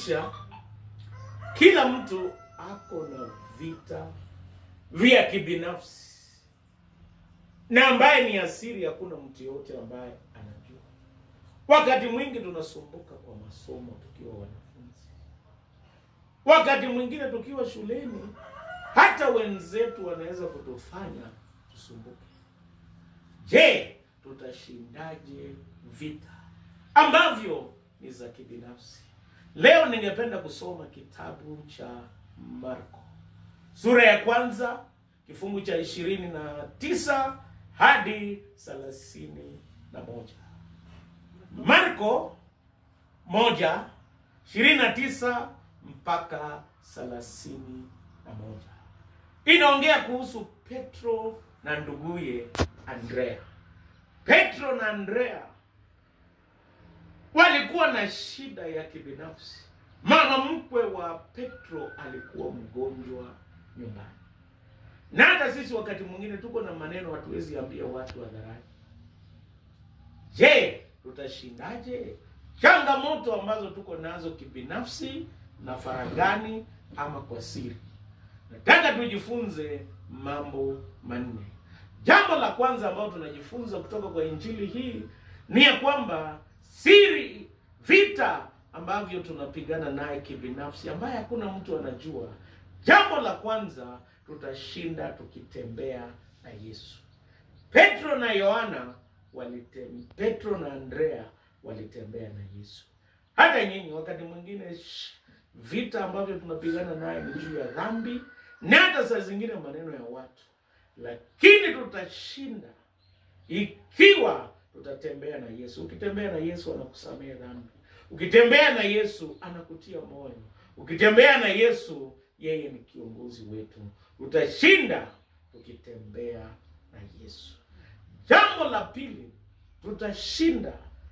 maisha kila mtu ako na vita vya kibinafsi na ambaye ni asiri, hakuna mtu yote ambaye anajua. Wakati mwingi tunasumbuka kwa masomo tukiwa wanafunzi, wakati mwingine tukiwa shuleni, hata wenzetu wanaweza kutufanya tusumbuke. Je, tutashindaje vita ambavyo ni za kibinafsi? Leo ningependa kusoma kitabu cha Marko sura ya kwanza kifungu cha ishirini na tisa hadi thelathini na moja. Marko moja ishirini na tisa mpaka thelathini na moja inaongea kuhusu Petro na nduguye Andrea. Petro na Andrea walikuwa na shida ya kibinafsi. Mama mkwe wa Petro alikuwa mgonjwa nyumbani, na hata sisi wakati mwingine tuko na maneno hatuwezi ambia watu hadharani. Je, tutashindaje changamoto ambazo tuko nazo kibinafsi na faragani ama kwa siri? Nataka tujifunze mambo manne. Jambo la kwanza ambalo tunajifunza kutoka kwa injili hii ni ya kwamba siri, vita ambavyo tunapigana naye kibinafsi, ambaye hakuna mtu anajua. Jambo la kwanza, tutashinda tukitembea na Yesu. Petro na Yohana walitem, Petro na Andrea walitembea na Yesu. Hata nyinyi wakati mwingine sh- vita ambavyo tunapigana naye ni juu ya dhambi na hata saa zingine maneno ya watu, lakini tutashinda ikiwa tutatembea na Yesu. Ukitembea na Yesu anakusamehe dhambi. Ukitembea na Yesu anakutia moyo. Ukitembea na Yesu, yeye ni kiongozi wetu. Tutashinda tukitembea na Yesu. Jambo la pili, tutashinda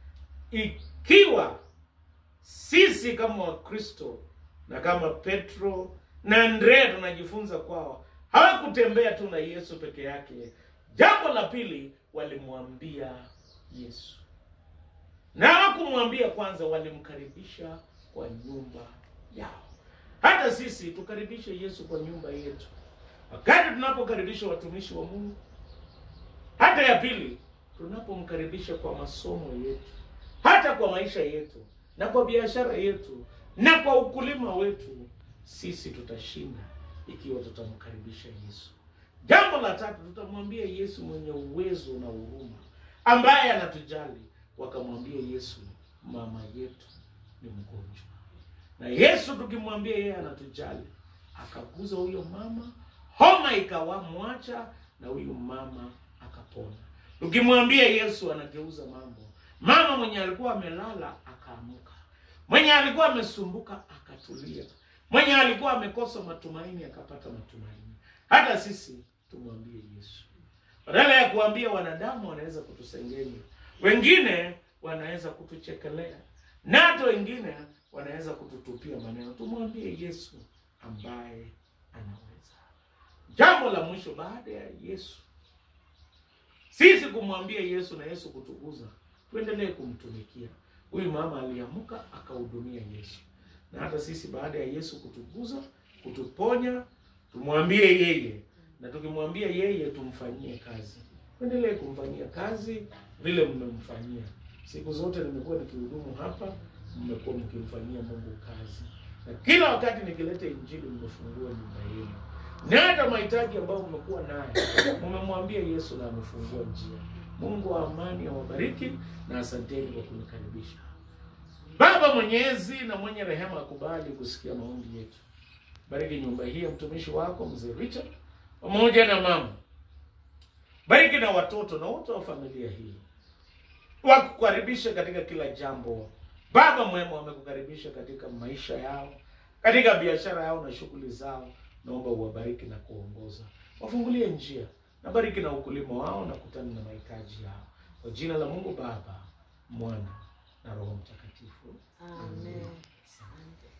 ikiwa sisi kama Wakristo na kama Petro na Andrea tunajifunza kwao, hawakutembea tu na Yesu peke yake. Jambo la pili, walimwambia Yesu, na hawakumwambia kwanza, walimkaribisha kwa nyumba yao. Hata sisi tukaribishe Yesu kwa nyumba yetu, wakati tunapokaribisha watumishi wa Mungu. Hata ya pili, tunapomkaribisha kwa masomo yetu, hata kwa maisha yetu na kwa biashara yetu na kwa ukulima wetu, sisi tutashinda ikiwa tutamkaribisha Yesu. Jambo la tatu, tutamwambia Yesu mwenye uwezo na huruma, ambaye anatujali. Wakamwambia Yesu, mama yetu ni mgonjwa, na Yesu tukimwambia yeye anatujali, akaguza huyo mama, homa ikawamwacha na huyu mama akapona. Tukimwambia Yesu anageuza mambo. Mama mwenye alikuwa amelala akaamuka, mwenye alikuwa amesumbuka akatulia, mwenye alikuwa amekosa matumaini akapata matumaini. Hata sisi tumwambie Yesu, badala ya kuambia wanadamu wanaweza kutusengenya, wengine wanaweza kutuchekelea, na hata wengine wanaweza kututupia maneno. Tumwambie Yesu ambaye anaweza. Jambo la mwisho baada ya Yesu sisi kumwambia Yesu na Yesu kutukuza, tuendelee kumtumikia. Huyu mama aliamka akahudumia Yesu, na hata sisi baada ya Yesu kutukuza, kutuponya, tumwambie yeye, na tukimwambia yeye tumfanyie kazi. Tuendelee kumfanyia kazi vile mmemfanyia siku zote. Nimekuwa nikihudumu hapa, mmekuwa mkimfanyia Mungu kazi, na kila wakati nikileta Injili mmefungua nyumba yenu na hata mahitaji ambayo mmekuwa nayo mmemwambia Yesu na amefungua njia. Mungu wa amani awabariki na asanteni kwa kunikaribisha. Baba Mwenyezi na mwenye rehema akubali kusikia maombi yetu. Bariki nyumba hii ya mtumishi wako mzee Richard pamoja na mama. Bariki na watoto na wote wa familia hii, wakukaribisha katika kila jambo. Baba mwema, wamekukaribisha katika maisha yao, katika biashara yao na shughuli zao. Naomba uwabariki na kuongoza, wafungulie njia na bariki na ukulima wao na kutana na mahitaji yao, kwa jina la Mungu Baba, Mwana na Roho Mtakatifu. Amen. Asante.